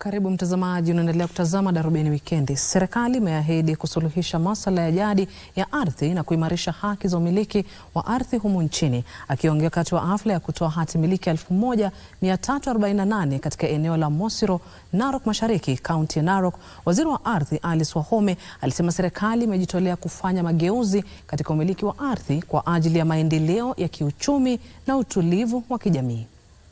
Karibu mtazamaji, unaendelea kutazama Darubini Wikendi. Serikali imeahidi kusuluhisha masuala ya jadi ya ardhi na kuimarisha haki za umiliki wa ardhi humu nchini. Akiongea wakati wa hafla ya kutoa hati miliki 1348 katika eneo la Mosiro, Narok Mashariki, kaunti ya Narok, waziri wa ardhi Alice Wahome alisema serikali imejitolea kufanya mageuzi katika umiliki wa ardhi kwa ajili ya maendeleo ya kiuchumi na utulivu wa kijamii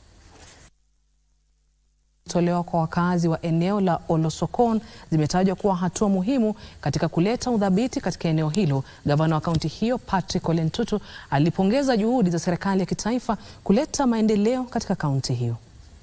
tolewa kwa wakazi wa eneo la Olosokon zimetajwa kuwa hatua muhimu katika kuleta udhabiti katika eneo hilo. Gavana wa kaunti hiyo Patrick Ole Ntutu alipongeza juhudi za serikali ya kitaifa kuleta maendeleo katika kaunti hiyo.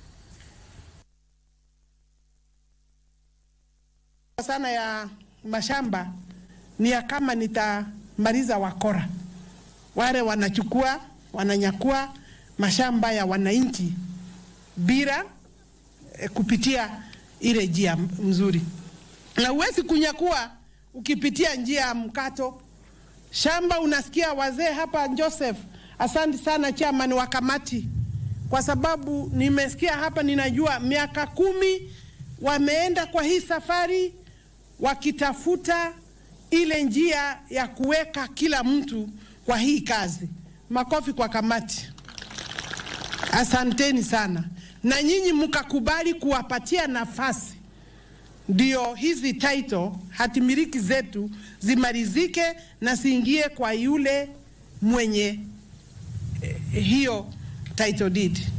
sana ya mashamba ni ya kama nitamaliza wakora wale wanachukua wananyakua mashamba ya wananchi bila kupitia ile njia mzuri, na huwezi kunyakua ukipitia njia ya mkato shamba. Unasikia wazee hapa, Joseph, asante sana chairman wa kamati, kwa sababu nimesikia hapa, ninajua miaka kumi wameenda kwa hii safari wakitafuta ile njia ya kuweka kila mtu kwa hii kazi. Makofi kwa kamati, asanteni sana na nyinyi mkakubali kuwapatia nafasi, ndio hizi title hatimiliki zetu zimalizike na siingie kwa yule mwenye eh, hiyo title deed.